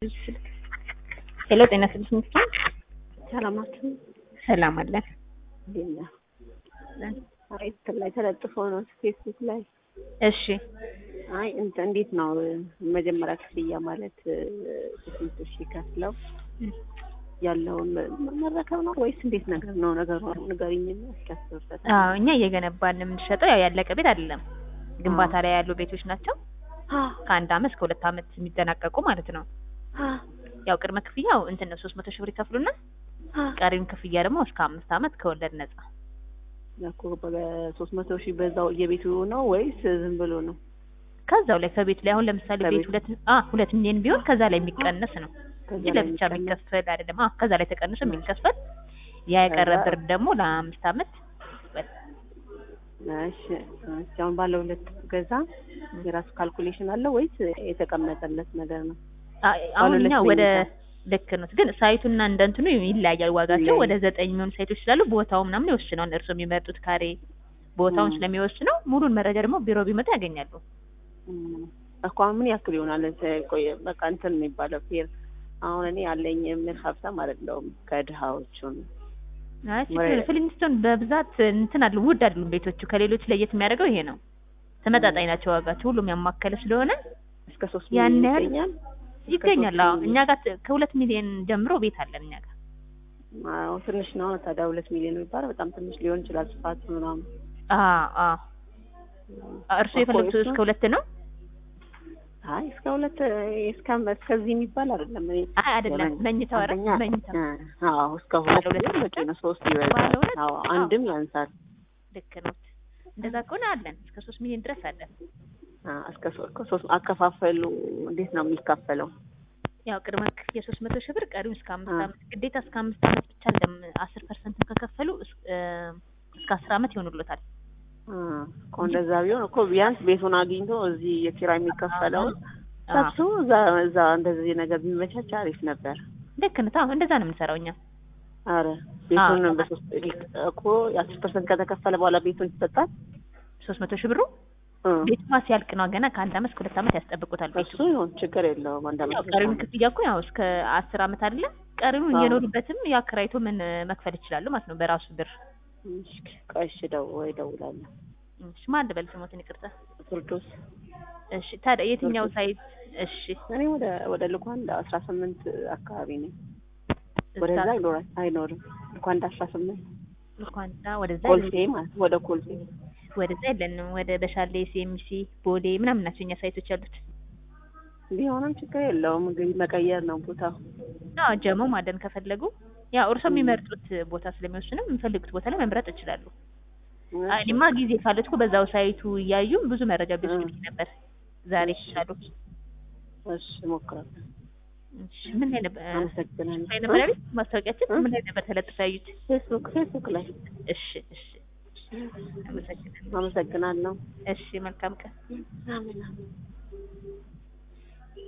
ስልክ ሄሎ፣ ጤና ስልክ ሚስጥር ሰላማችሁ ሰላም አለን። እንዴት ነህ? አይ እንትን ላይ ተለጥፎ ነው ፌስቡክ ላይ። እሺ አይ እንትን እንዴት ነው መጀመሪያ ክፍያ ማለት ስንት ሺህ ከፍለው ያለውን መረከብ ነው ወይስ እንዴት ነገር ነው ነገሩ? ንገሪኝ እና እስኪ አስብበት። አዎ፣ እኛ እየገነባን የምንሸጠው ያው ያለቀ ቤት አይደለም፣ ግንባታ ላይ ያሉ ቤቶች ናቸው። ከአንድ አመት እስከ ሁለት አመት የሚጠናቀቁ ማለት ነው። ያው ቅድመ ክፍያው እንትን ነው ሶስት መቶ ሺህ ብር ይከፍሉና ቀሪውን ክፍያ ደግሞ እስከ አምስት አመት ከወለድ ነጻ። እኮ በሶስት መቶ ሺህ በዛው የቤቱ ነው ወይስ ዝም ብሎ ነው? ከዛው ላይ ከቤቱ ላይ አሁን ለምሳሌ ቤት ሁለት አ ሁለት ሚሊዮን ቢሆን ከዛ ላይ የሚቀነስ ነው እንጂ ለብቻ የሚከፈል አይደለም። አ ከዛ ላይ ተቀንሶ የሚከፈል ያ የቀረ ብር ደግሞ ለአምስት አመት እሺ እሺ። አሁን ባለ ሁለት ገዛ የራሱ ካልኩሌሽን አለው ወይስ የተቀመጠለት ነገር ነው? አሁን እኛ ወደ ልክ ነው፣ ግን ሳይቱና እንደ እንትኑ ይለያያል ዋጋቸው። ወደ ዘጠኝ የሚሆኑ ሳይቶች ስላሉ ቦታው ምናምን ይወስነዋል። እርስዎ የሚመርጡት ካሬ ቦታውን ስለሚወስነው ሙሉን መረጃ ደግሞ ቢሮ ቢመጡ ያገኛሉ። እኮ ምን ያክል ይሆናል? ቆይ በቃ እንትን የሚባለው ፌር አሁን እኔ ያለኝ ምን ሀብታም አይደለሁም ከድሃዎቹ ነው። ፍሊንስቶን በብዛት እንትን አሉ ውድ አይደሉም ቤቶቹ። ከሌሎች ለየት የሚያደርገው ይሄ ነው፣ ተመጣጣኝ ናቸው ዋጋቸው። ሁሉም ያማከለ ስለሆነ እስከ ሶስት ያን ሚሊዮን ያህል ይገኛል። ይገኛል። አዎ እኛ ጋር ከሁለት ሚሊዮን ጀምሮ ቤት አለን እኛ ጋር። አዎ ትንሽ ነው ታዲያ። ሁለት ሚሊዮን የሚባለው በጣም ትንሽ ሊሆን ይችላል ስፋቱ ምናምን። አዎ አዎ። እርሱ የፈለጉት እስከ ሁለት ነው? አይ እስከ ሁለት እስከ እስከዚህ የሚባል አይደለም። እኔ አይ አይደለም፣ መኝታው አይደል? አንደኛ መኝታው አዎ እስከ ሁለት ቢሆን በቂ ነው። ሶስት ይበዛል። አዎ አንድም ያንሳል። ልክ ነው። እንደዛ ከሆነ አለን እስከ ሶስት ሚሊዮን ድረስ አለን። አዎ እስከ ሶ- እስከ ሶስት አከፋፈሉ እንዴት ነው የሚካፈለው? ያው ቅድመ ክፍያ ሶስት መቶ ሺህ ብር ቀሪውን እስከ አምስት አመት ግዴታ እስከ አምስት አመት ብቻ እንደም አስር ፐርሰንት ከከፈሉ እስ- እ እስከ አስር አመት ይሆኑሎታል። እኮ እንደዛ ቢሆን እኮ ቢያንስ ቤቱን አግኝቶ እዚህ የኪራይ የሚከፈለውን አዎ ሰብሶ እዛ እዛ እንደዚህ ነገር ቢመቻች አሪፍ ነበር። ልክ ነው። አዎ እንደዛ ነው የምንሰራው እኛ። አረ ቤቱን አዎ። በሶስት እኮ የአስር ፐርሰንት ከተከፈለ በኋላ ቤቱን ይሰጣል። ሶስት መቶ ሺህ ብሩ እ ቤቱማ ሲያልቅ ነው ገና ከአንድ አመት እስከ ሁለት አመት ያስጠብቁታል ቤቱ። እሱ ይሁን ችግር የለውም። አንድ ያው አመት ቀሪውን ክፍያ እኮ ያው እስከ አስር አመት አይደለ? ቀሪውን አዎ። እየኖሩበትም ያከራይቶ ምን መክፈል ይችላሉ ማለት ነው በራሱ ብር። እሺ፣ ቆይ እሺ፣ ደው ወይ እደውላለሁ። እሺ ማን ልበል ስሞትን ይቅርታ። ፍርዶስ እሺ ታዲያ የትኛው ሳይት? እሺ እኔ ወደ ወደ ልኳንዳ አስራ ስምንት አካባቢ ነኝ። እዛ ወደዛ አይኖርም አይኖርም። ልኳንዳ አስራ ስምንት ልኳንዳ ወደዛ ኮልፌ ማለት ወደ ኮልፌ ወደዛ የለንም። ወደ በሻሌ፣ ሲኤምሲ፣ ቦሌ ምናምን ናቸው እኛ ሳይቶች ያሉት። ቢሆንም ችግር የለውም። እንግዲህ መቀየር ነው ቦታው። አዎ ጀሞ ማደን ከፈለጉ ያው እርሶ የሚመርጡት ቦታ ስለሚወስንም የሚፈልጉት ቦታ ላይ መምረጥ ይችላሉ። አይ እኔማ ጊዜ ካለት እኮ በዛው ሳይቱ እያዩ ብዙ መረጃ ቢወስዱ ነበር። ዛሬ ይችላሉ። እሺ እሞክራለሁ። እሺ ምን ላይ ነበር አመሰግናለሁ። ላይ ነበር ያሉት? ማስታወቂያችን ምን ላይ ነበር ተለጥፎ ያዩት? ፌስቡክ ፌስቡክ ላይ እሺ እሺ አመሰግናለሁ። አመሰግናለሁ። እሺ መልካም ቀን። አሜን አሜን።